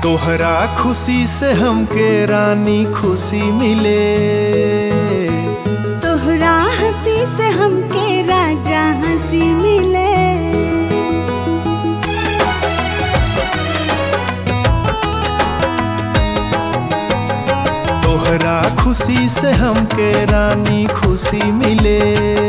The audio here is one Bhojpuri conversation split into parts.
तोहरा खुशी से हमके रानी खुशी मिले तोहरा हंसी से हमके राजा हंसी मिले तोहरा खुशी से हमके रानी खुशी मिले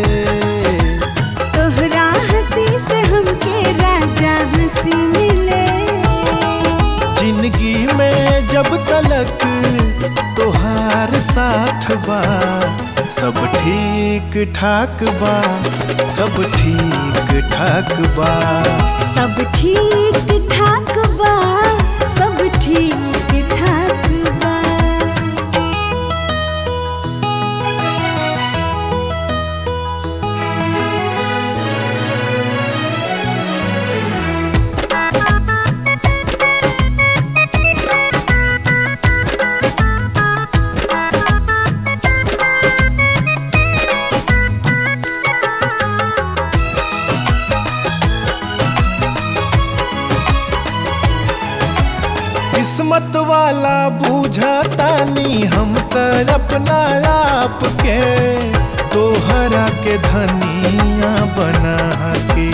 तोहरा हंसी से हमके राजा हंसी मिले जिंदगी में जब तलक तोहार साथ बा सब ठीक ठाक बा सब ठीक ठाक बा सब ठीक ठाक बा सब ठीक ठाक बा किस्मत वाला बूझतानी हम त अपना आप के तोहरा के धनिया बना के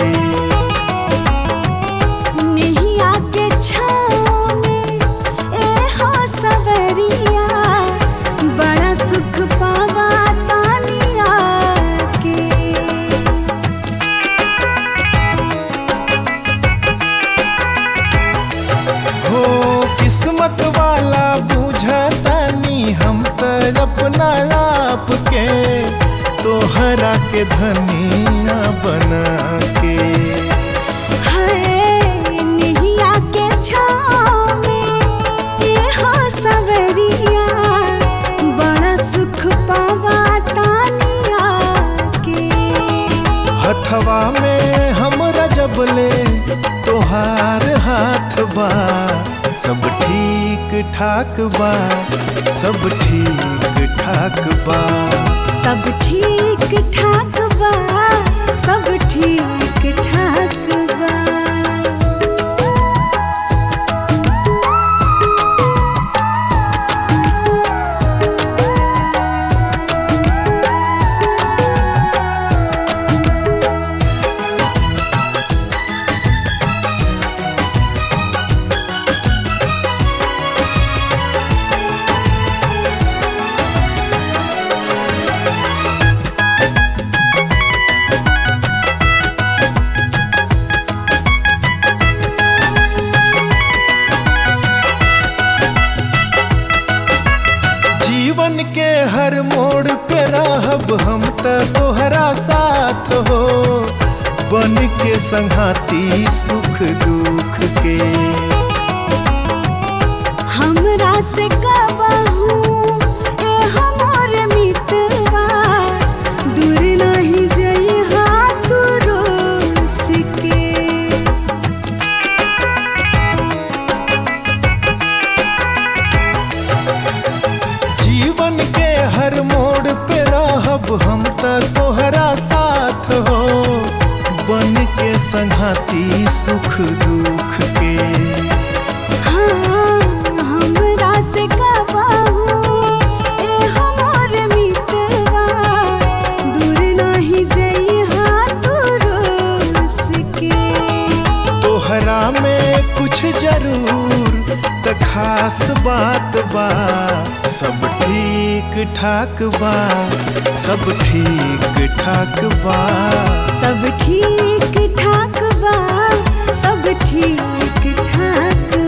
नैया के छाँव में ए हो सवरिया बड़ा सुख पावा तानिया के हो किस्मत वाला बूझतानी हम त अपना आप के तोहरा के धनिया बना के हाय नैया के छाँव में ए हो सवरिया बड़ा सुख पावा तानिया के हथवा में हमरा जबले तोहार हाथ बा सब ठीक ठाक बा सब ठीक ठाक बा सब ठीक ठाक बा सब ठीक ठाक बा जीवन के हर मोड़ पे रहब हम त तोहरा साथ हो बन के संघाती सुख दुख के हमरा से कबहू ए हमर मितवा दूर नहीं जई हाथ रोस के जीवन के हर मोड़ पे रहब हम त तोहरा साथ हो बन के संघाती सुख दुख के हाँ हमरा से कबहू ए हमर मितवा दूर नहीं जई हाथ रोस के तोहरा में कुछ जरूर त खास बात बा सब ठीक ठाक बा सब ठीक ठाक बा सब ठीक ठाक बा सब ठीक ठाक